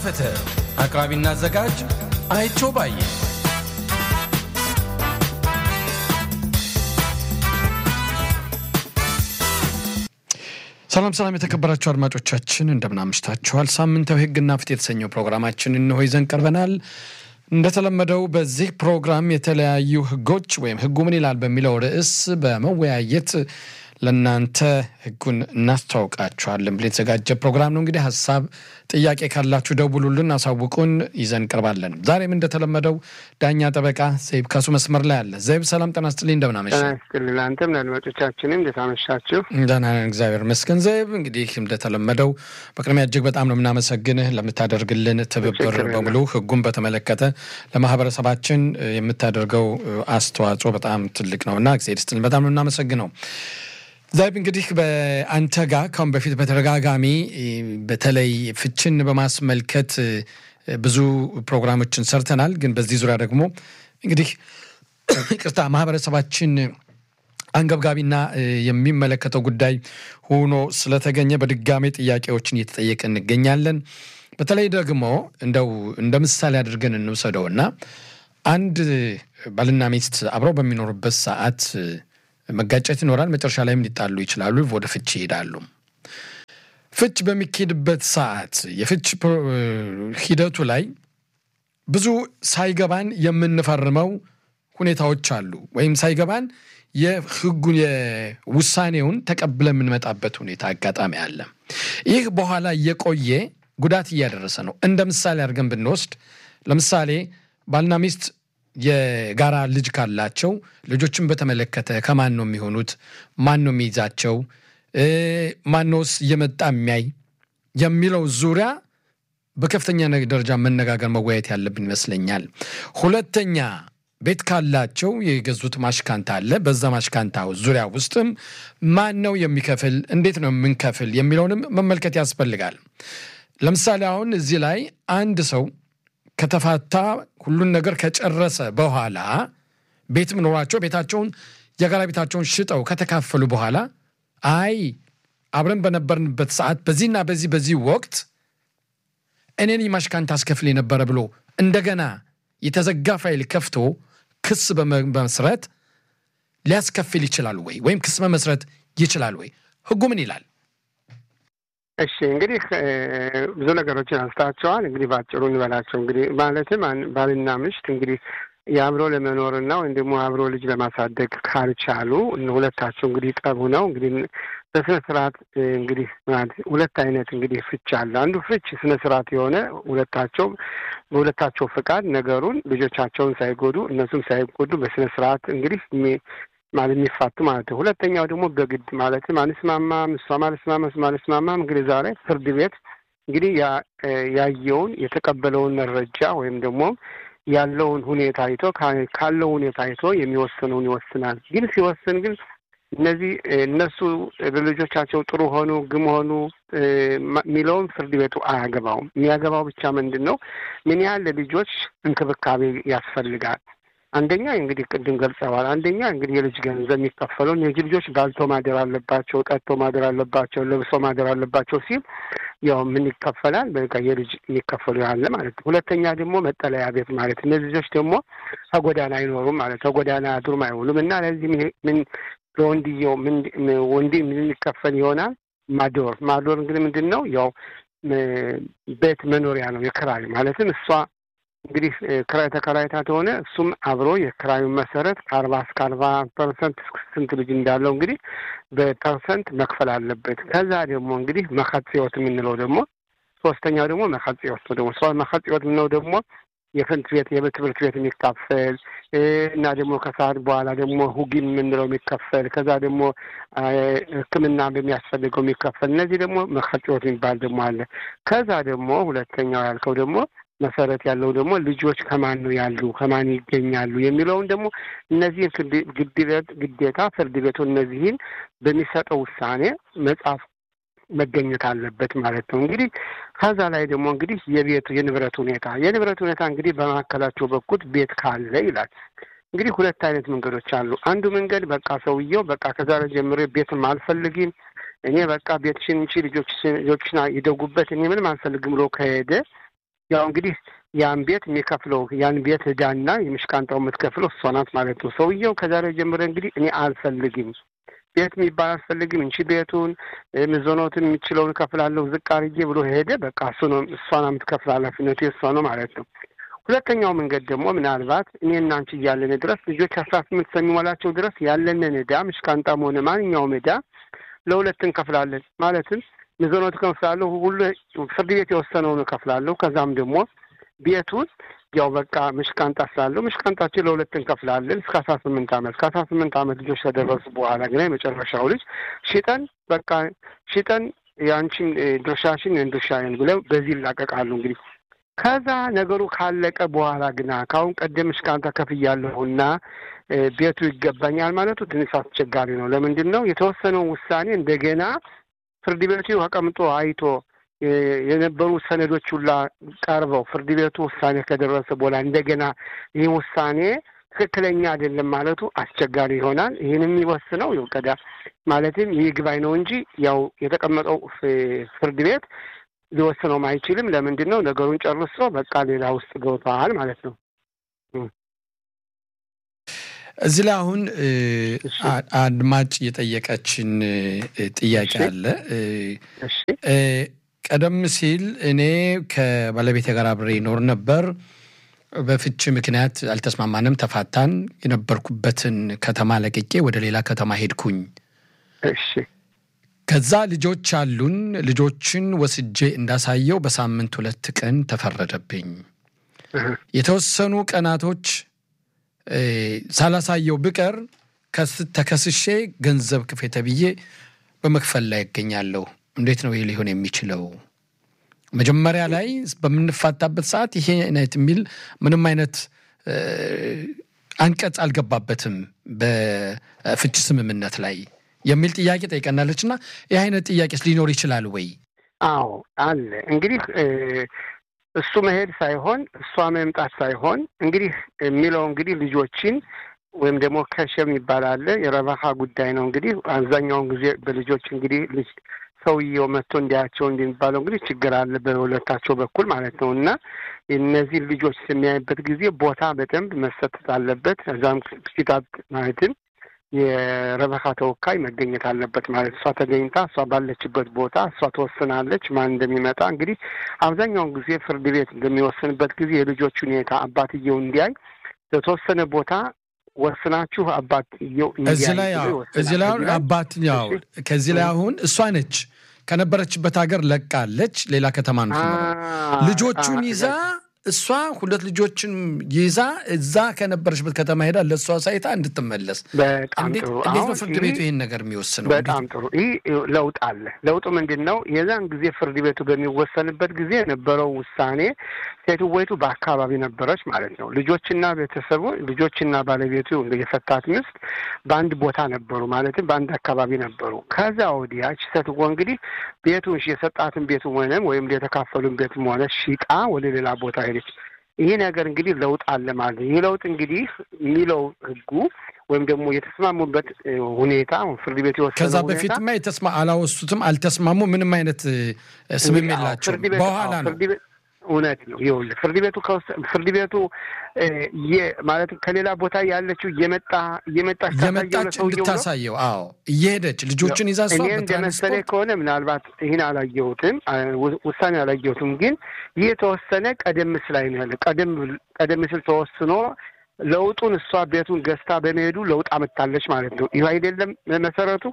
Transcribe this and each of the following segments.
ፍትህ አቅራቢና አዘጋጅ አይቸው ባየ ሰላም ሰላም የተከበራችሁ አድማጮቻችን እንደምን አምሽታችኋል። ሳምንታዊ ሕግና ፍትህ የተሰኘው ፕሮግራማችን እንሆ ይዘን ቀርበናል። እንደተለመደው በዚህ ፕሮግራም የተለያዩ ሕጎች ወይም ሕጉ ምን ይላል በሚለው ርዕስ በመወያየት ለእናንተ ሕጉን እናስተዋውቃችኋለን ብሎ የተዘጋጀ ፕሮግራም ነው። እንግዲህ ሀሳብ፣ ጥያቄ ካላችሁ ደውሉልን፣ አሳውቁን፣ ይዘን እንቀርባለን። ዛሬም እንደተለመደው ዳኛ ጠበቃ ዘይብ ካሱ መስመር ላይ አለ። ዘይብ ሰላም ጤና ይስጥልኝ፣ እንደምን አመሸህ? ጤና ይስጥልኝ። አንተም ለአድማጮቻችንም እንዴት አመሻችሁ? ደህና ነን፣ እግዚአብሔር ይመስገን። ዘይብ እንግዲህ እንደተለመደው በቅድሚያ እጅግ በጣም ነው የምናመሰግንህ ለምታደርግልን ትብብር በሙሉ ሕጉን በተመለከተ ለማህበረሰባችን የምታደርገው አስተዋጽኦ በጣም ትልቅ ነው እና እግዚአብሔር ይስጥልን፣ በጣም ነው የምናመሰግነው። ዛይብ እንግዲህ በአንተ ጋር ካሁን በፊት በተደጋጋሚ በተለይ ፍችን በማስመልከት ብዙ ፕሮግራሞችን ሰርተናል። ግን በዚህ ዙሪያ ደግሞ እንግዲህ ቅርታ ማህበረሰባችን አንገብጋቢና የሚመለከተው ጉዳይ ሆኖ ስለተገኘ በድጋሜ ጥያቄዎችን እየተጠየቀ እንገኛለን። በተለይ ደግሞ እንደው እንደ ምሳሌ አድርገን እንውሰደውና አንድ ባልና ሚስት አብረው በሚኖሩበት ሰዓት መጋጨት ይኖራል። መጨረሻ ላይም ሊጣሉ ይችላሉ። ወደ ፍች ይሄዳሉ። ፍች በሚካሄድበት ሰዓት የፍች ሂደቱ ላይ ብዙ ሳይገባን የምንፈርመው ሁኔታዎች አሉ። ወይም ሳይገባን የህጉን የውሳኔውን ተቀብለ የምንመጣበት ሁኔታ አጋጣሚ አለ። ይህ በኋላ እየቆየ ጉዳት እያደረሰ ነው። እንደ ምሳሌ አድርገን ብንወስድ ለምሳሌ ባልና ሚስት የጋራ ልጅ ካላቸው ልጆችን በተመለከተ ከማን ነው የሚሆኑት? ማን ነው የሚይዛቸው? ማነውስ እየመጣ የሚያይ የሚለው ዙሪያ በከፍተኛ ደረጃ መነጋገር መወያየት ያለብን ይመስለኛል። ሁለተኛ ቤት ካላቸው የገዙት ማሽካንታ አለ። በዛ ማሽካንታ ዙሪያ ውስጥም ማን ነው የሚከፍል፣ እንዴት ነው የምንከፍል የሚለውንም መመልከት ያስፈልጋል። ለምሳሌ አሁን እዚህ ላይ አንድ ሰው ከተፋታ ሁሉን ነገር ከጨረሰ በኋላ ቤትም ኖሯቸው ቤታቸውን የጋራ ቤታቸውን ሽጠው ከተካፈሉ በኋላ አይ አብረን በነበርንበት ሰዓት በዚህና በዚህ በዚህ ወቅት እኔን ማሽካንታ አስከፍል የነበረ ብሎ እንደገና የተዘጋ ፋይል ከፍቶ ክስ በመመስረት ሊያስከፍል ይችላል ወይ? ወይም ክስ መመስረት ይችላል ወይ? ህጉ ምን ይላል? እሺ እንግዲህ ብዙ ነገሮችን አንስታቸዋል። እንግዲህ በአጭሩ እንበላቸው። እንግዲህ ማለትም ባልና ምሽት እንግዲህ የአብሮ ለመኖርና ወይም ደግሞ አብሮ ልጅ ለማሳደግ ካልቻሉ ሁለታቸው እንግዲህ ጠቡ ነው እንግዲህ በስነ ስርዓት እንግዲህ ሁለት አይነት እንግዲህ ፍች አለ። አንዱ ፍች ስነ ስርዓት የሆነ ሁለታቸው በሁለታቸው ፍቃድ ነገሩን ልጆቻቸውን ሳይጎዱ እነሱም ሳይጎዱ በስነ ስርዓት እንግዲህ ማለት የሚፋቱ ማለት ነው። ሁለተኛው ደግሞ በግድ ማለትም አንስማማም፣ እሷም አልስማማ እሱም አልስማማም። እንግዲህ ዛሬ ፍርድ ቤት እንግዲህ ያየውን የተቀበለውን መረጃ ወይም ደግሞ ያለውን ሁኔታ አይቶ ካለው ሁኔታ አይቶ የሚወስነውን ይወስናል። ግን ሲወስን ግን እነዚህ እነሱ ለልጆቻቸው ጥሩ ሆኑ ግም ሆኑ የሚለውን ፍርድ ቤቱ አያገባውም። የሚያገባው ብቻ ምንድን ነው ምን ያህል ለልጆች እንክብካቤ ያስፈልጋል አንደኛ እንግዲህ ቅድም ገልጸዋል። አንደኛ እንግዲህ የልጅ ገንዘብ የሚከፈለው እነዚህ ልጆች ባልቶ ማደር አለባቸው፣ ጠጥቶ ማደር አለባቸው፣ ለብሶ ማደር አለባቸው ሲል ያው ምን ይከፈላል? በቃ የልጅ የሚከፈሉ ያለ ማለት ነው። ሁለተኛ ደግሞ መጠለያ ቤት ማለት እነዚህ ልጆች ደግሞ ከጎዳና አይኖሩም ማለት ከጎዳና አድሩም አይውሉም እና ለዚህ ምን ለወንድየው ምን ወንድ ምን ይከፈል ይሆናል? ማዶር ማዶር እንግዲህ ምንድን ነው? ያው ቤት መኖሪያ ነው የክራይ ማለትም እሷ እንግዲህ ክራይ ተከራይታ ተሆነ እሱም አብሮ የክራዩን መሰረት ከአርባ እስከ አርባ ፐርሰንት ስንት ልጅ እንዳለው እንግዲህ በፐርሰንት መክፈል አለበት። ከዛ ደግሞ እንግዲህ መከጽዮት የምንለው ደግሞ ሶስተኛው ደግሞ መከጽዮት ነው። ደግሞ ሰው መከጽዮት የምንለው ደግሞ የትምህርት ቤት የትምህርት ቤት የሚካፈል እና ደግሞ ከሰዓት በኋላ ደግሞ ሁጊን የምንለው የሚከፈል ከዛ ደግሞ ሕክምና በሚያስፈልገው የሚከፈል እነዚህ ደግሞ መከጽዮት የሚባል ደግሞ አለ። ከዛ ደግሞ ሁለተኛው ያልከው ደግሞ መሰረት ያለው ደግሞ ልጆች ከማን ነው ያሉ ከማን ይገኛሉ የሚለውን ደግሞ እነዚህን ግዴታ ፍርድ ቤቱ እነዚህን በሚሰጠው ውሳኔ መጽሐፍ መገኘት አለበት ማለት ነው። እንግዲህ ከዛ ላይ ደግሞ እንግዲህ የቤቱ የንብረት ሁኔታ የንብረት ሁኔታ እንግዲህ በመካከላቸው በኩል ቤት ካለ ይላል። እንግዲህ ሁለት አይነት መንገዶች አሉ። አንዱ መንገድ በቃ ሰውየው በቃ ከዛሬ ጀምሮ ቤትም አልፈልግም እኔ በቃ ቤትሽን እንቺ ልጆችሽን ይደጉበት እኔ ምንም አልፈልግም ብሎ ከሄደ ያው እንግዲህ ያን ቤት የሚከፍለው ያን ቤት ዕዳና የምሽቃንጣው የምትከፍለው እሷ ናት ማለት ነው። ሰውየው ከዛሬ ጀምረ እንግዲህ እኔ አልፈልግም ቤት የሚባል አልፈልግም እንቺ ቤቱን ምዞኖትን የሚችለውን እከፍላለሁ ዝቅ አድርጌ ብሎ ሄደ። በቃ እሱ ነው እሷ ነው የምትከፍል ኃላፊነቱ የእሷ ነው ማለት ነው። ሁለተኛው መንገድ ደግሞ ምናልባት እኔና አንቺ እያለን ድረስ ልጆች አስራ ስምንት እስከሚሞላቸው ድረስ ያለንን ዕዳ ምሽቃንጣም ሆነ ማንኛውም ዕዳ ለሁለት እንከፍላለን። ማለትም ምዞኖት እከፍላለሁ፣ ሁሉ ፍርድ ቤት የወሰነውን እከፍላለሁ። ከዛም ደግሞ ቤቱን ያው በቃ ምሽቃንጣ ስላለው ምሽቃንጣችን ለሁለት እንከፍላለን እስከ አስራ ስምንት ዓመት ከአስራ ስምንት ዓመት ልጆች ከደረሱ በኋላ ግን የመጨረሻው ልጅ ሽጠን በቃ ሽጠን የአንቺን ድርሻሽን ድርሻዬን ብለው በዚህ ይላቀቃሉ። እንግዲህ ከዛ ነገሩ ካለቀ በኋላ ግና ከአሁን ቀደም ምሽቃንጣ ከፍያለሁና ቤቱ ይገባኛል ማለቱ ትንሽ አስቸጋሪ ነው። ለምንድን ነው የተወሰነውን ውሳኔ እንደገና ፍርድ ቤቱ ተቀምጦ አይቶ የነበሩ ሰነዶች ሁላ ቀርበው ፍርድ ቤቱ ውሳኔ ከደረሰ በኋላ እንደገና ይህ ውሳኔ ትክክለኛ አይደለም ማለቱ አስቸጋሪ ይሆናል። ይህን የሚወስነው ቀዳ ማለትም ይግባኝ ነው እንጂ ያው የተቀመጠው ፍርድ ቤት ሊወስነውም አይችልም። ለምንድን ነው ነገሩን ጨርሶ በቃ ሌላ ውስጥ ገብተዋል ማለት ነው። እዚህ ላይ አሁን አድማጭ የጠየቀችን ጥያቄ አለ። ቀደም ሲል እኔ ከባለቤቴ ጋር አብሬ ይኖር ነበር። በፍቺ ምክንያት አልተስማማንም፣ ተፋታን። የነበርኩበትን ከተማ ለቅቄ ወደ ሌላ ከተማ ሄድኩኝ። ከዛ ልጆች አሉን። ልጆችን ወስጄ እንዳሳየው በሳምንት ሁለት ቀን ተፈረደብኝ። የተወሰኑ ቀናቶች ሳላሳየው ብቀር ተከስሼ ገንዘብ ክፌ ተብዬ በመክፈል ላይ ይገኛለሁ። እንዴት ነው ይህ ሊሆን የሚችለው? መጀመሪያ ላይ በምንፋታበት ሰዓት ይሄ አይነት የሚል ምንም አይነት አንቀጽ አልገባበትም በፍች ስምምነት ላይ የሚል ጥያቄ ጠይቀናለች። እና ይህ አይነት ጥያቄስ ሊኖር ይችላል ወይ? አዎ አለ። እንግዲህ እሱ መሄድ ሳይሆን እሷ መምጣት ሳይሆን እንግዲህ የሚለው እንግዲህ ልጆችን ወይም ደግሞ ከሸም ይባላል የረባሃ ጉዳይ ነው። እንግዲህ አብዛኛውን ጊዜ በልጆች እንግዲህ ልጅ ሰውየው መጥቶ እንዲያቸው እንደሚባለው እንግዲህ ችግር አለ በሁለታቸው በኩል ማለት ነው። እና እነዚህ ልጆች የሚያይበት ጊዜ ቦታ በደንብ መሰጠት አለበት። እዛም ፊታት ማለትም የረበካ ተወካይ መገኘት አለበት ማለት እሷ ተገኝታ እሷ ባለችበት ቦታ እሷ ትወስናለች ማን እንደሚመጣ። እንግዲህ አብዛኛውን ጊዜ ፍርድ ቤት እንደሚወስንበት ጊዜ የልጆች ሁኔታ አባትየው እንዲያይ ለተወሰነ ቦታ ወስናችሁ አባትየው እዚህ ላይ እዚህ ላይ አሁን አባትየው ከዚህ ላይ አሁን እሷ ነች ከነበረችበት ሀገር ለቃለች፣ ሌላ ከተማ ነው ልጆቹን ይዛ እሷ ሁለት ልጆችን ይዛ እዛ ከነበረችበት ከተማ ሄዳ ለእሷ ሳይታ እንድትመለስ። በጣም ጥሩ። እንዴት ነው ፍርድ ቤቱ ይህን ነገር የሚወስነው? በጣም ጥሩ። ይህ ለውጥ አለ። ለውጡ ምንድን ነው? የዛን ጊዜ ፍርድ ቤቱ በሚወሰንበት ጊዜ የነበረው ውሳኔ ሴትወይቱ በአካባቢ ነበረች ማለት ነው። ልጆችና ቤተሰቡ ልጆችና ባለቤቱ የፈታት ምስት በአንድ ቦታ ነበሩ፣ ማለትም በአንድ አካባቢ ነበሩ። ከዛ ወዲያች ሴትዎ እንግዲህ ቤቱን የሰጣትን ቤቱ ሆነም ወይም የተካፈሉን ቤትም ሆነ ሽጣ ወደ ሌላ ቦታ ሄደች። ይህ ነገር እንግዲህ ለውጥ አለ ማለት ነው። ይህ ለውጥ እንግዲህ የሚለው ህጉ ወይም ደግሞ የተስማሙበት ሁኔታ ፍርድ ቤት የወሰነው ከዛ በፊትማ የተስማ አላወሱትም፣ አልተስማሙ፣ ምንም አይነት ስምም የላቸውም። በኋላ ነው እውነት ነው። ይኸውልህ ፍርድ ቤቱ ፍርድ ቤቱ ማለት ከሌላ ቦታ ያለችው እየመጣ እየመጣች እየመጣች እንድታሳየው አዎ፣ እየሄደች ልጆችን ይዛ እሷ እኔ እንደመሰለኝ ከሆነ ምናልባት ይህን አላየሁትም፣ ውሳኔ አላየሁትም። ግን ይህ የተወሰነ ቀደም ሲል ላይ ነው ያለ ቀደም ቀደም ሲል ተወስኖ ለውጡን እሷ ቤቱን ገዝታ በመሄዱ ለውጥ አመጣለች ማለት ነው። ይህ አይደለም መሰረቱ።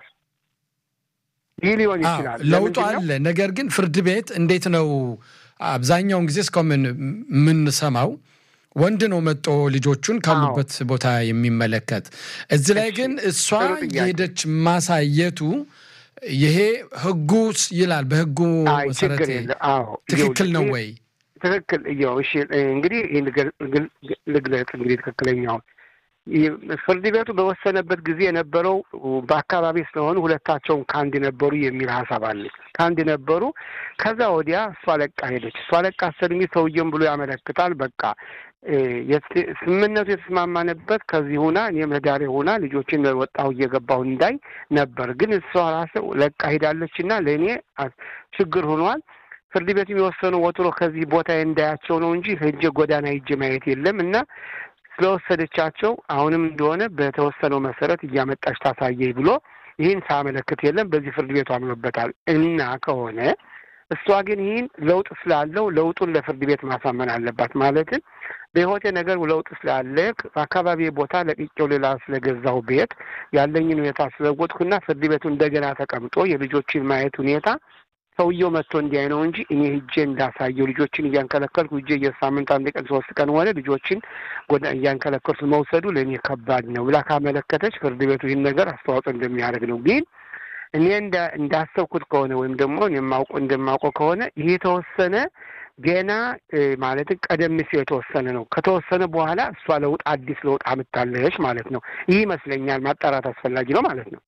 ይህ ሊሆን ይችላል፣ ለውጡ አለ። ነገር ግን ፍርድ ቤት እንዴት ነው አብዛኛውን ጊዜ እስካሁን የምንሰማው ወንድ ነው መጦ ልጆቹን ካሉበት ቦታ የሚመለከት። እዚህ ላይ ግን እሷ የሄደች ማሳየቱ ይሄ ህጉ ይላል። በህጉ መሰረት ትክክል ነው ወይ? ትክክል እያው እሺ፣ እንግዲህ ልግለጽ እንግዲህ ትክክለኛውን ፍርድ ቤቱ በወሰነበት ጊዜ የነበረው በአካባቢ ስለሆኑ ሁለታቸውን ከአንድ ነበሩ የሚል ሀሳብ አለ። ከአንድ ነበሩ። ከዛ ወዲያ እሷ ለቃ ሄደች። እሷ ለቃ ሰልሚ ሰውየም ብሎ ያመለክታል። በቃ ስምምነቱ የተስማማንበት ከዚህ ሁና እኔም ህዳሬ ሁና ልጆችን ወጣሁ እየገባሁ እንዳይ ነበር። ግን እሷ ራስ ለቃ ሄዳለች እና ለእኔ ችግር ሆኗል። ፍርድ ቤቱ የወሰኑ ወጥሮ ከዚህ ቦታ እንዳያቸው ነው እንጂ ሄጄ ጎዳና ሂጄ ማየት የለም እና ስለወሰደቻቸው አሁንም እንደሆነ በተወሰነው መሰረት እያመጣች ታሳየኝ ብሎ ይህን ሳያመለክት የለም። በዚህ ፍርድ ቤቱ አምኖበታል እና ከሆነ እሷ ግን ይህን ለውጥ ስላለው ለውጡን ለፍርድ ቤት ማሳመን አለባት። ማለትም በህይወቴ ነገር ለውጥ ስላለ በአካባቢ ቦታ ለቅቄው ሌላ ስለገዛው ቤት ያለኝን ሁኔታ ስለወጥኩና ፍርድ ቤቱ እንደገና ተቀምጦ የልጆችን ማየት ሁኔታ ሰውየው መጥቶ እንዲያይ ነው እንጂ እኔ ሂጄ እንዳሳየው ልጆችን እያንከለከልኩ ሂጄ የሳምንት አንድ ቀን ሶስት ቀን ሆነ ልጆችን እያንከለከልኩ መውሰዱ ለእኔ ከባድ ነው ብላ ካመለከተች ፍርድ ቤቱ ይህን ነገር አስተዋጽኦ እንደሚያደርግ ነው ግን እኔ እንዳሰብኩት ከሆነ ወይም ደግሞ የማውቀው እንደማውቀው ከሆነ ይህ የተወሰነ ገና ማለትም ቀደም ሲል የተወሰነ ነው። ከተወሰነ በኋላ እሷ ለውጥ አዲስ ለውጥ አምታለች ማለት ነው። ይህ ይመስለኛል ማጣራት አስፈላጊ ነው ማለት ነው።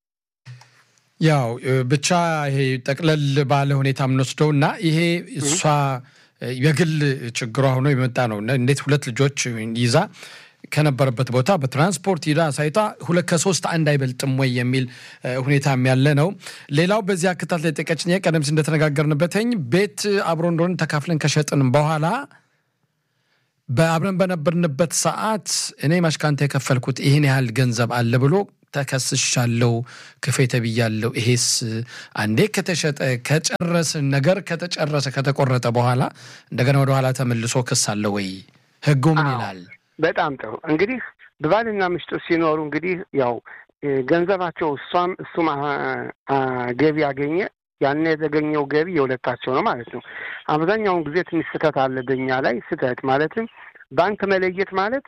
ያው ብቻ ይሄ ጠቅለል ባለ ሁኔታ የምንወስደው እና ይሄ እሷ የግል ችግሯ ሆኖ የመጣ ነው። እንዴት ሁለት ልጆች ይዛ ከነበረበት ቦታ በትራንስፖርት ሂዳ ሳይታ ሁለት ከሶስት አንድ አይበልጥም ወይ የሚል ሁኔታም ያለ ነው። ሌላው በዚህ አከታት ላይ ጠቀችኝ ቀደም ሲል እንደተነጋገርንበትኝ ቤት አብሮ እንደሆነ ተካፍለን ከሸጥን በኋላ በአብረን በነበርንበት ሰዓት እኔ ማሽካንታ የከፈልኩት ይህን ያህል ገንዘብ አለ ብሎ ተከስሻለው፣ ክፌ ተብያለው። ይሄስ አንዴ ከተሸጠ ከጨረስን ነገር ከተጨረሰ ከተቆረጠ በኋላ እንደገና ወደኋላ ተመልሶ ክስ አለ ወይ? ህጉ ምን ይላል? በጣም ጥሩ እንግዲህ በባልና ምሽጡ ሲኖሩ እንግዲህ ያው ገንዘባቸው እሷም እሱም ገቢ ያገኘ ያን የተገኘው ገቢ የሁለታቸው ነው ማለት ነው። አብዛኛውን ጊዜ ትንሽ ስህተት አለ በኛ ላይ ስህተት ማለትም ባንክ መለየት ማለት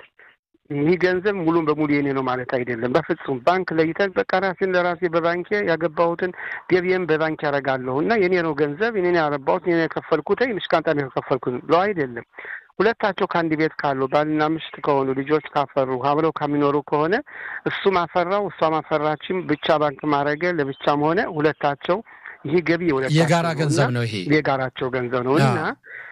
ይህ ገንዘብ ሙሉን በሙሉ የኔ ነው ማለት አይደለም። በፍጹም ባንክ ለይተን በቃ ራሴን ለራሴ በባንኬ ያገባሁትን ገቢዬን በባንክ ያደርጋለሁ እና የኔ ነው ገንዘብ የኔ ያረባሁት የኔ የከፈልኩት ምሽቃንጣ ነው የከፈልኩት ለው አይደለም። ሁለታቸው ከአንድ ቤት ካሉ ባልና ምሽት ከሆኑ ልጆች ካፈሩ አብረው ከሚኖሩ ከሆነ እሱም አፈራው እሷም አፈራችም ብቻ ባንክ ማድረገ ለብቻም ሆነ ሁለታቸው ይህ ገቢ የጋራ ገንዘብ ነው። ይሄ የጋራቸው ገንዘብ ነው እና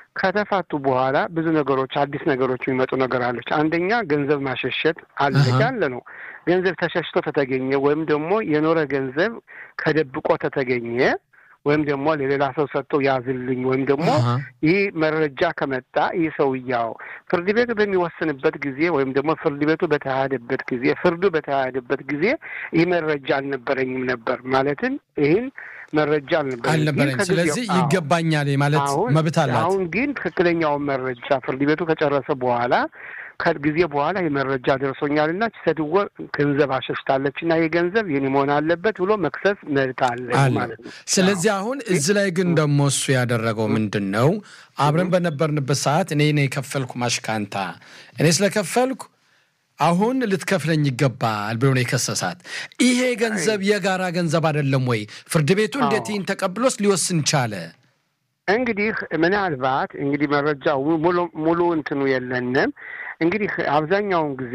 ከተፋቱ በኋላ ብዙ ነገሮች አዲስ ነገሮች የሚመጡ ነገር አለች። አንደኛ ገንዘብ ማሸሸት አለ ያለ ነው። ገንዘብ ተሸሽቶ ተተገኘ ወይም ደግሞ የኖረ ገንዘብ ከደብቆ ተተገኘ ወይም ደግሞ ለሌላ ሰው ሰጥተው ያዝልኝ ወይም ደግሞ ይህ መረጃ ከመጣ ይህ ሰውያው ፍርድ ቤቱ በሚወስንበት ጊዜ ወይም ደግሞ ፍርድ ቤቱ በተካሄደበት ጊዜ ፍርዱ በተካሄደበት ጊዜ ይህ መረጃ አልነበረኝም ነበር ማለትም ይህን መረጃ አልነበረኝ። ስለዚህ ይገባኛል ማለት መብት አላት። አሁን ግን ትክክለኛውን መረጃ ፍርድ ቤቱ ከጨረሰ በኋላ ከጊዜ በኋላ የመረጃ ደርሶኛልና ሴትዮ ገንዘብ አሸሽታለች እና ይህ ገንዘብ የኔ መሆን አለበት ብሎ መክሰስ መብት አለ ማለት ነው። ስለዚህ አሁን እዚህ ላይ ግን ደግሞ እሱ ያደረገው ምንድን ነው? አብረን በነበርንበት ሰዓት እኔ ነው የከፈልኩ ማሽካንታ እኔ ስለከፈልኩ አሁን ልትከፍለኝ ይገባል ብሎ ነው የከሰሳት። ይሄ ገንዘብ የጋራ ገንዘብ አይደለም ወይ? ፍርድ ቤቱ እንዴት ይህን ተቀብሎስ ሊወስን ቻለ? እንግዲህ ምናልባት እንግዲህ መረጃው ሙሉ እንትኑ የለንም። እንግዲህ አብዛኛውን ጊዜ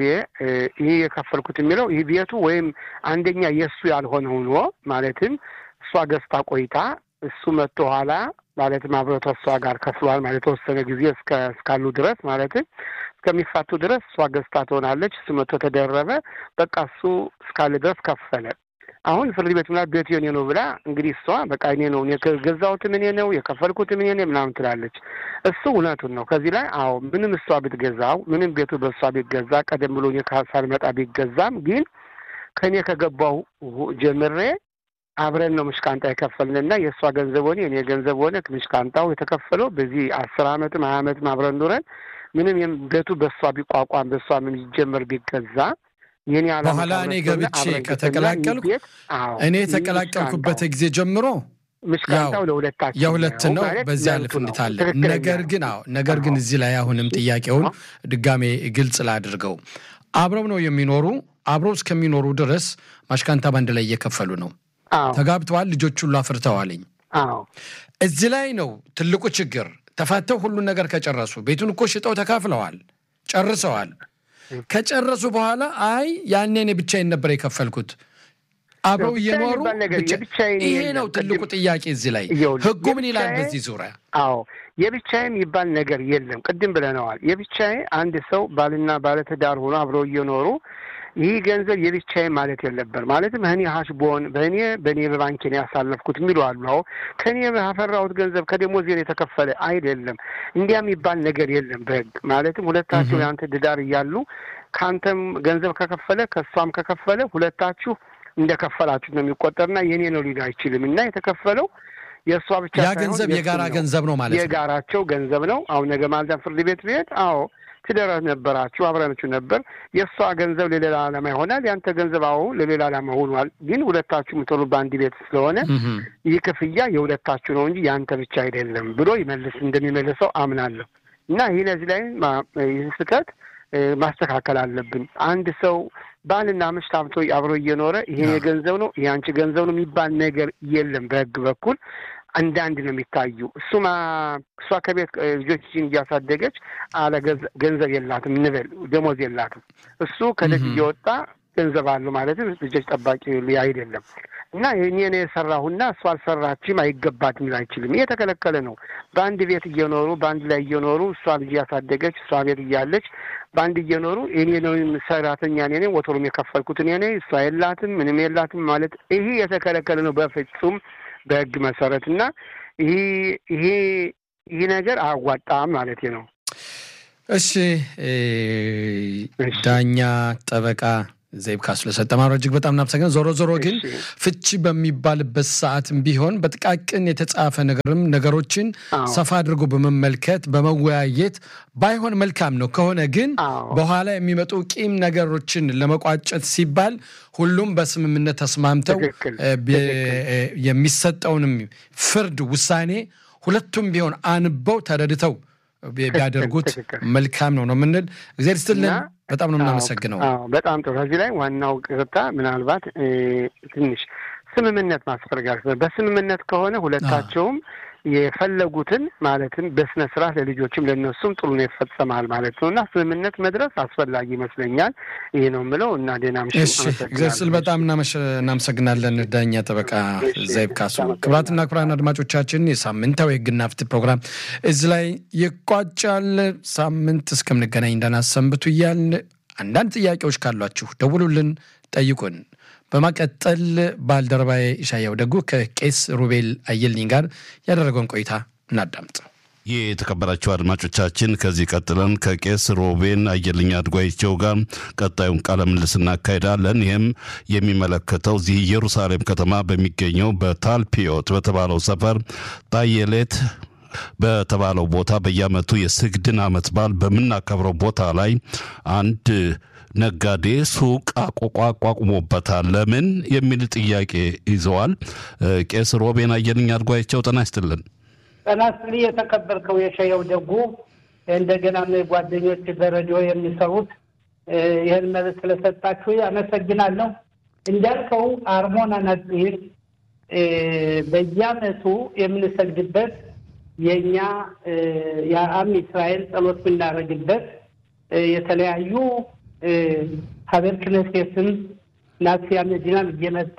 ይህ የከፈልኩት የሚለው ይህ ቤቱ ወይም አንደኛ የእሱ ያልሆነ ሆኖ ማለትም እሷ ገዝታ ቆይታ እሱ መጥቶ ኋላ ማለትም አብረው እሷ ጋር ከፍሏል ማለት የተወሰነ ጊዜ እስካሉ ድረስ ማለትም እስከሚፋቱ ድረስ እሷ ገዝታ ትሆናለች። እሱ መጥቶ ተደረበ። በቃ እሱ እስካለ ድረስ ከፈለ። አሁን ፍርድ ቤት ምናምን ቤቱ የኔ ነው ብላ እንግዲህ እሷ በቃ እኔ ነው የገዛሁትም እኔ ነው የከፈልኩትም እኔ ነው ምናምን ትላለች። እሱ እውነቱን ነው። ከዚህ ላይ አዎ ምንም እሷ ብትገዛው ምንም ቤቱ በእሷ ቢገዛ ቀደም ብሎ እኔ ሳልመጣ ቢገዛም ግን ከእኔ ከገባው ጀምሬ አብረን ነው ምሽቃንጣ የከፈልንና የእሷ ገንዘብ ሆነ የኔ ገንዘብ ሆነ ምሽቃንጣው የተከፈለው በዚህ አስር አመትም ሀያ አመትም አብረን ኑረን ምንም ቤቱ በእሷ ቢቋቋም በእሷ ምን ይጀመር ቢገዛ የኔ በኋላ እኔ ገብቼ ከተቀላቀልኩ እኔ የተቀላቀልኩበት ጊዜ ጀምሮ ምሽቃንጣው ለሁለታችን የሁለት ነው። በዚያ ልፍ እንድታለ ነገር ግን አዎ ነገር ግን እዚህ ላይ አሁንም ጥያቄውን ድጋሜ ግልጽ ላድርገው። አብረው ነው የሚኖሩ አብረው እስከሚኖሩ ድረስ ማሽካንታ ባንድ ላይ እየከፈሉ ነው። ተጋብተዋል። ልጆች ሁሉ አፍርተዋልኝ። እዚህ ላይ ነው ትልቁ ችግር። ተፋተው ሁሉን ነገር ከጨረሱ ቤቱን እኮ ሽጠው ተካፍለዋል፣ ጨርሰዋል። ከጨረሱ በኋላ አይ ያኔ እኔ ብቻዬን ነበር የከፈልኩት አብረው እየኖሩ ይሄ ነው ትልቁ ጥያቄ። እዚህ ላይ ህጉ ምን ይላል በዚህ ዙሪያ? አዎ የብቻዬ የሚባል ነገር የለም። ቅድም ብለነዋል። የብቻዬ አንድ ሰው ባልና ባለትዳር ሆኖ አብረው እየኖሩ ይህ ገንዘብ የብቻዬ ማለት የለበር ማለትም እኔ ሀሽቦን በእኔ በእኔ በባንኬን ያሳለፍኩት የሚሉ አሉ። አዎ ከእኔ ያፈራሁት ገንዘብ ከደሞዜን የተከፈለ አይደለም። እንዲያ የሚባል ነገር የለም በህግ ማለትም ሁለታችሁ የአንተ ድዳር እያሉ ከአንተም ገንዘብ ከከፈለ ከእሷም ከከፈለ ሁለታችሁ እንደከፈላችሁ ነው የሚቆጠርና የኔ ነው ሊል አይችልም እና የተከፈለው የእሷ ብቻ ያ ገንዘብ የጋራ ገንዘብ ነው ማለት ነው። የጋራቸው ገንዘብ ነው። አሁን ነገ ማልዳ ፍርድ ቤት ብሄድ አዎ ትዳር ነበራችሁ አብረናችሁ ነበር። የእሷ ገንዘብ ለሌላ ዓላማ ይሆናል። ያንተ ገንዘብ አዎ ለሌላ ዓላማ ሆኗል። ግን ሁለታችሁ የምትሆኑ በአንድ ቤት ስለሆነ ይህ ክፍያ የሁለታችሁ ነው እንጂ ያንተ ብቻ አይደለም ብሎ ይመልስ እንደሚመልሰው አምናለሁ እና ይህ ለዚህ ላይ ይህ ስህተት ማስተካከል አለብን። አንድ ሰው ባልና ሚስት አብቶ አብሮ እየኖረ ይሄ የገንዘብ ነው ይሄ አንቺ ገንዘብ ነው የሚባል ነገር የለም። በህግ በኩል አንድ አንድ ነው የሚታዩ። እሱማ እሷ ከቤት ልጆችን እያሳደገች አለ ገንዘብ የላትም እንበል ደሞዝ የላትም። እሱ ከደጅ እየወጣ ገንዘብ አለው ማለትም ልጆች ጠባቂ አይደለም እና እኔ ነው የሰራሁና እሱ አልሰራችም አይገባትም ሊል አይችልም። ይሄ የተከለከለ ነው። በአንድ ቤት እየኖሩ በአንድ ላይ እየኖሩ እሷ ልጅ ያሳደገች እሷ ቤት እያለች በአንድ እየኖሩ እኔ ነው ሰራተኛ እኔ ነኝ ወትሮም የከፈልኩት እኔ ነኝ እሷ የላትም ምንም የላትም ማለት ይሄ የተከለከለ ነው በፍጹም በህግ መሰረት እና ይሄ ይሄ ይህ ነገር አያዋጣም ማለት ነው። እሺ ዳኛ ጠበቃ ዘይብ ካሱ ለሰጠ ማብራሪያ እጅግ በጣም እናመሰግናለን። ዞሮ ዞሮ ግን ፍቺ በሚባልበት ሰዓትም ቢሆን በጥቃቅን የተጻፈ ነገርም ነገሮችን ሰፋ አድርጎ በመመልከት በመወያየት ባይሆን መልካም ነው። ከሆነ ግን በኋላ የሚመጡ ቂም ነገሮችን ለመቋጨት ሲባል ሁሉም በስምምነት ተስማምተው የሚሰጠውንም ፍርድ ውሳኔ ሁለቱም ቢሆን አንበው ተረድተው ቢያደርጉት መልካም ነው ነው የምንል። እግዚአብሔር ይስጥልን። በጣም ነው የምናመሰግነው። በጣም ጥሩ። ከዚህ ላይ ዋናው ቅርታ ምናልባት ትንሽ ስምምነት ማስፈርጋል። በስምምነት ከሆነ ሁለታቸውም የፈለጉትን ማለትም በስነ ስርዓት ለልጆችም ለእነሱም ጥሩ ነው ይፈጸማል ማለት ነው እና ስምምነት መድረስ አስፈላጊ ይመስለኛል። ይህ ነው የምለው እና ዴና እግዚአብሔር ስል በጣም እናመሰግናለን። ዳኛ ጠበቃ ዘይብ ካሱ። ክቡራትና ክቡራን አድማጮቻችን የሳምንታዊ ሕግና ፍትህ ፕሮግራም እዚህ ላይ ይቋጫል። ሳምንት እስከምንገናኝ እንዳናሰንብቱ እያልን አንዳንድ ጥያቄዎች ካሏችሁ ደውሉልን፣ ጠይቁን። በማቀጠል ባልደረባዬ ኢሻያው ደጉ ከቄስ ሩቤል አየልኝ ጋር ያደረገውን ቆይታ እናዳምጥ። ይህ የተከበራቸው አድማጮቻችን ከዚህ ቀጥለን ከቄስ ሮቤን አየልኝ አድጓይቸው ጋር ቀጣዩን ቃለ ምልልስ እናካሄዳለን። ይህም የሚመለከተው እዚህ ኢየሩሳሌም ከተማ በሚገኘው በታልፒዮት በተባለው ሰፈር ጣየሌት በተባለው ቦታ በየዓመቱ የስግድን ዓመት በዓል በምናከብረው ቦታ ላይ አንድ ነጋዴ ሱቅ አቋቁሞበታል። ለምን የሚል ጥያቄ ይዘዋል። ቄስ ሮቤን አየልኝ አድጓቸው ጤና ይስጥልን። ጤና ይስጥልኝ የተከበርከው የሸየው ደጉ እንደገና ጓደኞች በሬዲዮ የሚሰሩት ይህን መልስ ስለሰጣችሁ አመሰግናለሁ። እንዳልከው አርሞና ነጽር በየዓመቱ የምንሰግድበት የእኛ የአም እስራኤል ጸሎት የምናደርግበት የተለያዩ ሀገር ክነሴትም ናሲያ መዲናም እየመጣ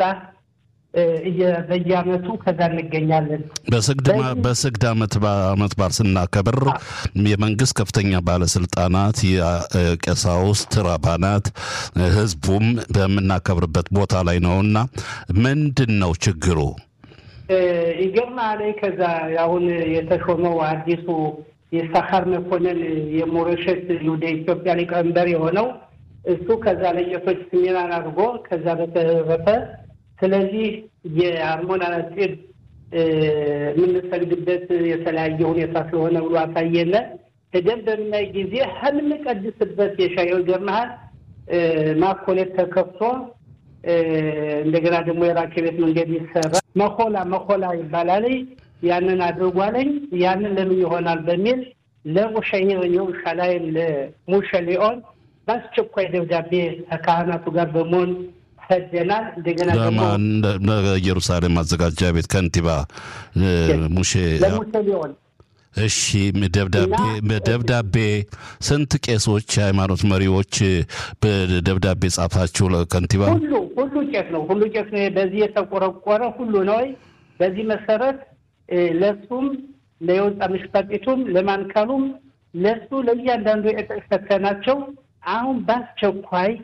በየዓመቱ ከዛ እንገኛለን። በስግድ ዓመት ዓመት በዓል ስናከብር የመንግስት ከፍተኛ ባለስልጣናት፣ የቀሳውስት ራባናት፣ ህዝቡም በምናከብርበት ቦታ ላይ ነውና ምንድን ነው ችግሩ? ይገርምሃል ከዛ አሁን የተሾመው አዲሱ የሳኻር መኮንን የሞረሸት ይሁዳ ኢትዮጵያ ሊቀመንበር የሆነው እሱ ከዛ ለቄሶች ስሜናን አድርጎ ከዛ በተረፈ ስለዚህ የአርሞና ነጽር የምንሰግድበት የተለያየ ሁኔታ ስለሆነ ብሎ አሳየነ። ሄደን በምናይ ጊዜ ከምንቀድስበት የሻየው ይገርምሃል ማኮሌት ተከፍቶ እንደገና ደግሞ የራኬ ቤት መንገድ ይሰራ መኮላ መኮላ ይባላል። ያንን አድርጓለኝ ያንን ለምን ይሆናል በሚል ለሙሸሂር የሩሻላይም ለሙሸሊኦን በአስቸኳይ ደብዳቤ ከካህናቱ ጋር በመሆን ሰደናል። እንደገና ደግሞ ኢየሩሳሌም ማዘጋጃ ቤት ከንቲባ ሙሼ ለሙሸሊኦን እሺ ደብዳቤ በደብዳቤ ስንት ቄሶች የሃይማኖት መሪዎች በደብዳቤ ጻፋችሁ ለከንቲባ? ሁሉ ሁሉ ቄስ ነው ሁሉ ቄስ ነው። በዚህ የተቆረቆረ ሁሉ ነው። በዚህ መሰረት ለሱም ለየወጣ ምሽፈጢቱም ለማንካሉም ለሱ ለእያንዳንዱ የጠሰተናቸው አሁን በአስቸኳይ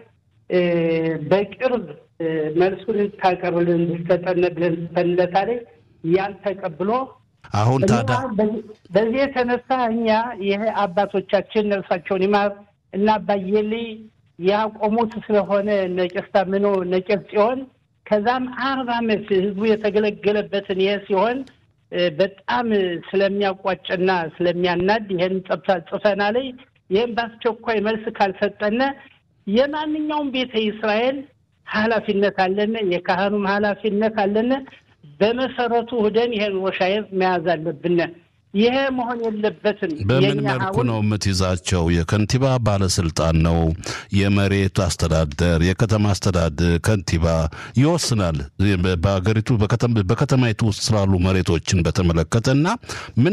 በቅርብ መልሱን ታቀርብልን እንድትሰጠን ብለን ጽፈንለታል። ያን ተቀብሎ አሁን ታዲያ በዚህ የተነሳ እኛ ይሄ አባቶቻችን ነፍሳቸውን ይማር እና አባየሊ ያቆሙት ስለሆነ ነቄስ ታምኖ ነቄስ ሲሆን ከዛም አርባ ዓመት ህዝቡ የተገለገለበትን ይሄ ሲሆን በጣም ስለሚያቋጭና ስለሚያናድ ይህን ጽፈና ላይ ይህን በአስቸኳይ መልስ ካልሰጠነ የማንኛውም ቤተ እስራኤል ኃላፊነት አለነ፣ የካህኑም ኃላፊነት አለነ። በመሰረቱ ህደን ይሄን ወሻየር መያዝ አለብን። ይሄ መሆን የለበትም። በምን መልኩ ነው የምትይዛቸው? የከንቲባ ባለስልጣን ነው፣ የመሬት አስተዳደር፣ የከተማ አስተዳደር ከንቲባ ይወስናል። በሀገሪቱ በከተማይቱ ውስጥ ስላሉ መሬቶችን በተመለከተ እና ምን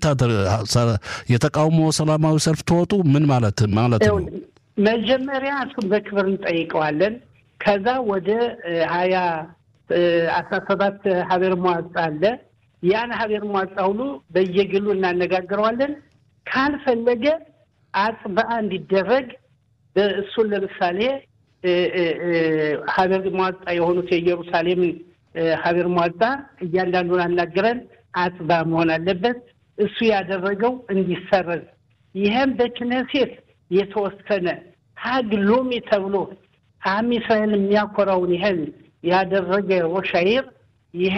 የተቃውሞ ሰላማዊ ሰልፍ ተወጡ ምን ማለት ማለት ነው? መጀመሪያ እሱን በክብር እንጠይቀዋለን። ከዛ ወደ ሀያ አስራ ሰባት ሀገር መዋጽ አለ ያን ሀገር ሟጻ ሁሉ በየግሉ እናነጋግረዋለን። ካልፈለገ አጽበአ እንዲደረግ እሱን ለምሳሌ ሀገር ሟጻ የሆኑት የኢየሩሳሌምን ሀገር ሟጻ እያንዳንዱን አናግረን አጽባ መሆን አለበት። እሱ ያደረገው እንዲሰረዝ ይህም በክነሴት የተወሰነ ሀግ ሎሚ ተብሎ አም እስራኤል የሚያኮራውን ይህን ያደረገ ሮሻይር ይሄ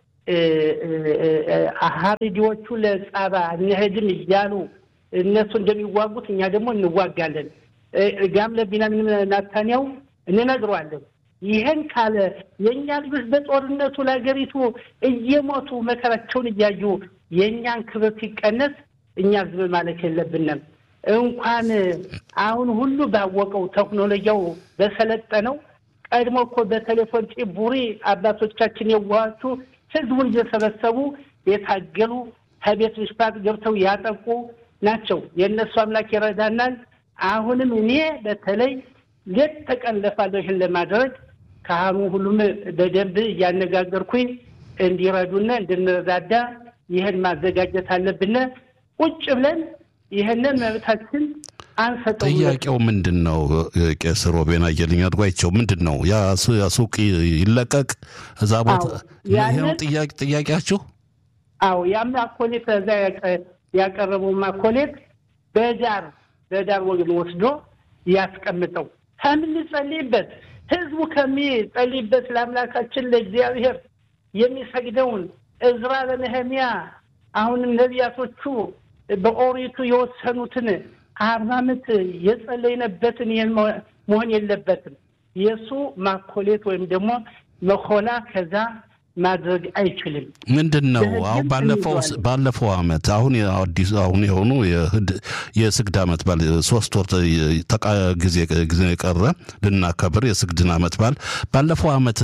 ሀሪዲዎቹ ለጻባ እንሄድም እያሉ እነሱ እንደሚዋጉት እኛ ደግሞ እንዋጋለን። ጋም ለቢንያሚን ናታንያው እንነግረዋለን። ይህን ካለ የእኛ ልጆች በጦርነቱ ለሀገሪቱ እየሞቱ መከራቸውን እያዩ የእኛን ክብር ሲቀነስ እኛ ዝም ማለት የለብንም። እንኳን አሁን ሁሉ ባወቀው ቴክኖሎጂው በሰለጠነው ቀድሞ እኮ በቴሌፎን ጭቡሪ አባቶቻችን የዋሃቹ ህዝቡን እየሰበሰቡ የታገሉ ከቤት ምሽፋት ገብተው ያጠቁ ናቸው። የእነሱ አምላክ ይረዳናል። አሁንም እኔ በተለይ ሌት ተቀን ለፋለሁ ይህን ለማድረግ ካህኑ ሁሉም በደንብ እያነጋገርኩኝ እንዲረዱና እንድንረዳዳ ይህን ማዘጋጀት አለብን። ቁጭ ብለን ይህንን መብታችን አንሰጠው። ጥያቄው ምንድን ነው? ቄስ ሮቤን አየልኝ አድጓቸው ምንድን ነው? ያ ሱቅ ይለቀቅ እዛ ቦታ ይህ ነው ጥያቄያችሁ? አዎ ያም ማኮሌት እዛ ያቀረበው ማኮሌት በዳር በዳር ወግን ወስዶ ያስቀምጠው ከምንጸልይበት ህዝቡ ከሚጸልይበት ለአምላካችን ለእግዚአብሔር የሚሰግደውን እዝራ ለነህሚያ አሁንም ነቢያቶቹ በኦሪቱ የወሰኑትን አርባ ዓመት የጸለይነበትን ይህን መሆን የለበትም። የእሱ ማኮሌት ወይም ደግሞ መኮላ ከዛ ማድረግ አይችልም። ምንድን ነው አሁን ባለፈው ባለፈው አመት አሁን አዲስ አሁን የሆኑ የስግድ አመት ባል ሶስት ወር ጊዜ ጊዜ የቀረ ልናከብር የስግድን አመት ባል ባለፈው አመት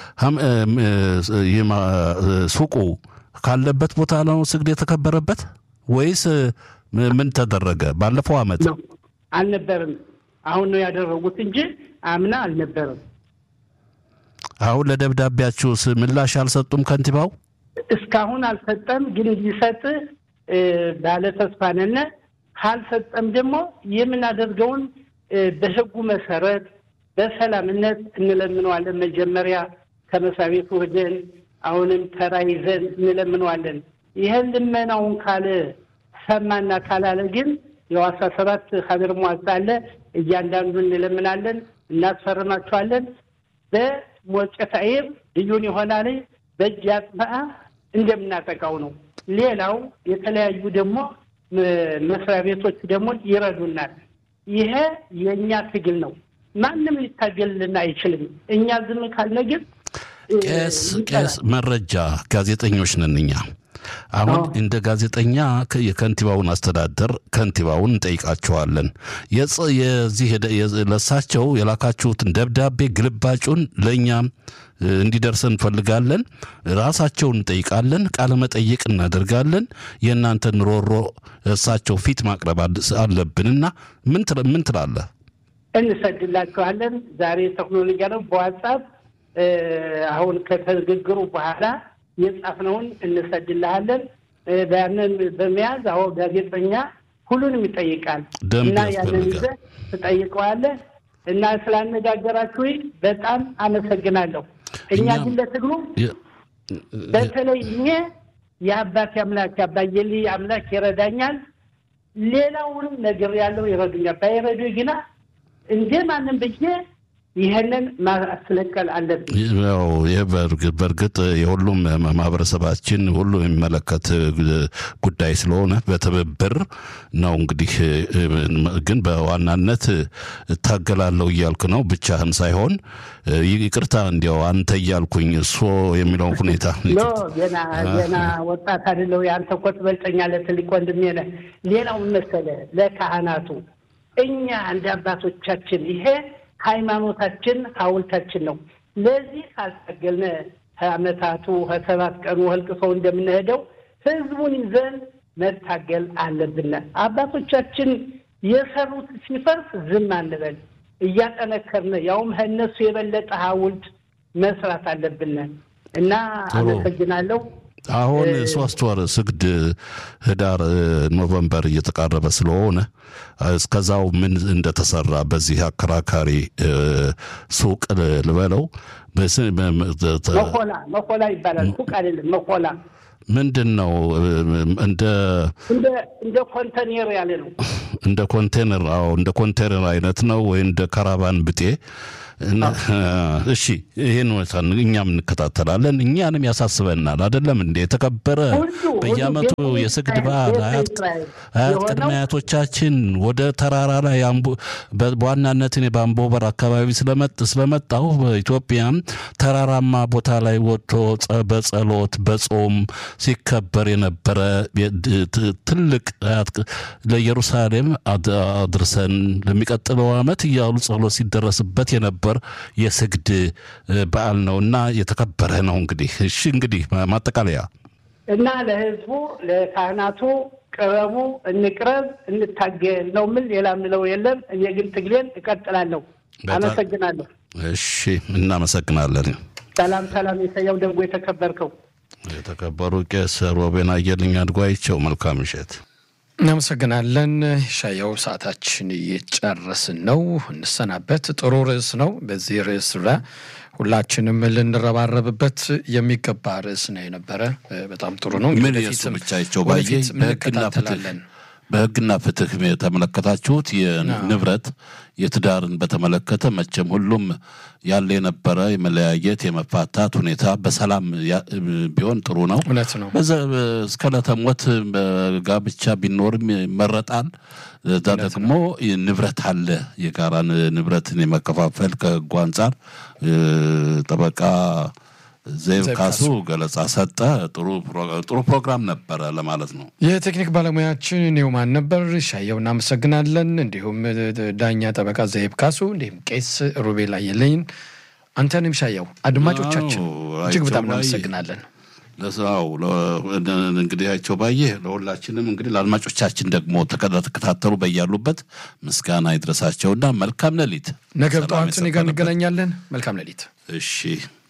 ሱቁ ካለበት ቦታ ነው ስግድ የተከበረበት ወይስ ምን ተደረገ? ባለፈው አመት አልነበርም። አሁን ነው ያደረጉት እንጂ አምና አልነበርም። አሁን ለደብዳቤያችሁስ ምላሽ አልሰጡም? ከንቲባው እስካሁን አልሰጠም፣ ግን ሊሰጥ ባለ ተስፋ ነን። ካልሰጠም ደግሞ የምናደርገውን በህጉ መሰረት በሰላምነት እንለምነዋለን። መጀመሪያ ከመስሪያ ቤቱ ሄደን አሁንም ተራ ይዘን እንለምነዋለን። ይህን ልመናውን ካለ ሰማና ካላለ ግን የዋሳ ሰባት ሀገር ሟጻ አለ። እያንዳንዱ እንለምናለን፣ እናስፈርማቸዋለን። በሞጨት አይር ልዩን ይሆናል በእጅ አጽበአ እንደምናጠቃው ነው። ሌላው የተለያዩ ደግሞ መስሪያ ቤቶች ደግሞ ይረዱናል። ይሄ የእኛ ትግል ነው። ማንም ሊታገልልን አይችልም። እኛ ዝም ካልነ ግን ቄስ ቄስ መረጃ ጋዜጠኞች ነን እኛ አሁን እንደ ጋዜጠኛ የከንቲባውን አስተዳደር ከንቲባውን እንጠይቃቸዋለን። የዚህ ለሳቸው የላካችሁትን ደብዳቤ ግልባጩን ለእኛም እንዲደርሰን እንፈልጋለን። ራሳቸውን እንጠይቃለን። ቃለ መጠይቅ እናደርጋለን። የእናንተን ሮሮ እሳቸው ፊት ማቅረብ አለብንና ምን ትላለህ? እንሰድላችኋለን። ዛሬ ቴክኖሎጂ ነው። በዋትሳፕ አሁን ከተግግሩ በኋላ የጻፍነውን እንሰድልሃለን። ያንን በመያዝ አሁ ጋዜጠኛ ሁሉንም ይጠይቃል እና ያንን ይዘህ ትጠይቀዋለህ። እና ስላነጋገራችሁኝ በጣም አመሰግናለሁ። እኛ እኛም- ግን ለትግሉ በተለይ እኔ የአባቴ አምላክ የአባየሊ አምላክ ይረዳኛል። ሌላውንም ነገር ያለው ይረዱኛል። ባይረዱ ግና እንደ ማንም ብዬ ይህንን ማስለቀል አለብኝ። ያው ይህ በእርግጥ በእርግጥ የሁሉም ማህበረሰባችን ሁሉ የሚመለከት ጉዳይ ስለሆነ በትብብር ነው እንግዲህ ግን በዋናነት እታገላለሁ እያልክ ነው ብቻህን ሳይሆን ይቅርታ እንዲያው አንተ እያልኩኝ እሱ የሚለውን ሁኔታ ኖ ገና ገና ወጣት አይደለሁ። የአንተ እኮ ትበልጠኛለህ፣ ትልቅ ወንድሜ ነህ። ሌላው ምን መሰለህ ለካህናቱ እኛ እንደ አባቶቻችን ይሄ ሃይማኖታችን ሐውልታችን ነው። ለዚህ ካልታገልነ ከዓመታቱ ከሰባት ቀኑ ህልቅሰው እንደምንሄደው ህዝቡን ይዘን መታገል አለብን። አባቶቻችን የሰሩት ሲፈርስ ዝም አንበል፣ እያጠነከርን ያውም ከእነሱ የበለጠ ሐውልት መስራት አለብን እና አመሰግናለሁ። አሁን ሶስት ወር ስግድ ህዳር ኖቨምበር እየተቃረበ ስለሆነ እስከዛው ምን እንደተሰራ በዚህ አከራካሪ ሱቅ ልበለው መኮላ መኮላ ይባላል። ሱቅ አይደለም መኮላ ምንድን ነው? እንደ እንደ ኮንተኔር ያለ ነው። እንደ ኮንቴነር አዎ፣ እንደ ኮንቴነር አይነት ነው ወይ እንደ ካራቫን ብጤ እሺ ይህን እኛም እንከታተላለን። እኛንም ያሳስበናል። አይደለም እንደ የተከበረ በየዓመቱ የስግድ በዓል አያት ቅድመ አያቶቻችን ወደ ተራራ ላይ በዋናነት እኔ በአምቦበር አካባቢ ስለመጣሁ በኢትዮጵያም ተራራማ ቦታ ላይ ወጥቶ በጸሎት በጾም ሲከበር የነበረ ትልቅ ለኢየሩሳሌም አድርሰን ለሚቀጥለው ዓመት እያሉ ጸሎት ሲደረስበት የነበረ ነበር የስግድ በዓል ነው እና የተከበረ ነው። እንግዲህ እሺ፣ እንግዲህ ማጠቃለያ እና ለህዝቡ ለካህናቱ ቅረቡ፣ እንቅረብ፣ እንታገል ነው ምን ሌላ ምለው የለም። እኔ ግን ትግሌን እቀጥላለሁ። አመሰግናለሁ። እሺ፣ እናመሰግናለን። ሰላም ሰላም። የሰያው ደንጎ የተከበርከው የተከበሩ ቄስ ሮቤን አየልኝ አድጓይቸው መልካም ምሽት። እናመሰግናለን ሻየው። ሰዓታችን እየጨረስን ነው፣ እንሰናበት። ጥሩ ርዕስ ነው። በዚህ ርዕስ ዙሪያ ሁላችንም ልንረባረብበት የሚገባ ርዕስ ነው የነበረ። በጣም ጥሩ ነው። ምን የሱ ብቻቸው ባየ እንከታተላለን። በህግና ፍትህ የተመለከታችሁት የንብረት የትዳርን በተመለከተ መቼም ሁሉም ያለ የነበረ የመለያየት የመፋታት ሁኔታ በሰላም ቢሆን ጥሩ ነው። እውነት ነው። እስከ ዕለተ ሞት ጋብቻ ቢኖርም ይመረጣል። እዛ ደግሞ ንብረት አለ። የጋራ ንብረትን የመከፋፈል ከህጉ አንጻር ጠበቃ ዘይብ ካሱ ገለጻ ሰጠ። ጥሩ ፕሮግራም ነበረ ለማለት ነው። የቴክኒክ ባለሙያችን ኒውማን ነበር። ሻየው እናመሰግናለን። እንዲሁም ዳኛ ጠበቃ ዘይብ ካሱ፣ እንዲሁም ቄስ ሩቤል አየለኝ፣ አንተንም ሻየው፣ አድማጮቻችን እጅግ በጣም እናመሰግናለን። ለስራው እንግዲህ አይቸው ባየ ለሁላችንም እንግዲህ ለአድማጮቻችን ደግሞ ተከታተሉ በያሉበት ምስጋና ይድረሳቸውና መልካም ሌሊት። ነገ ጠዋት እኔ ጋር እንገናኛለን። መልካም ሌሊት። እሺ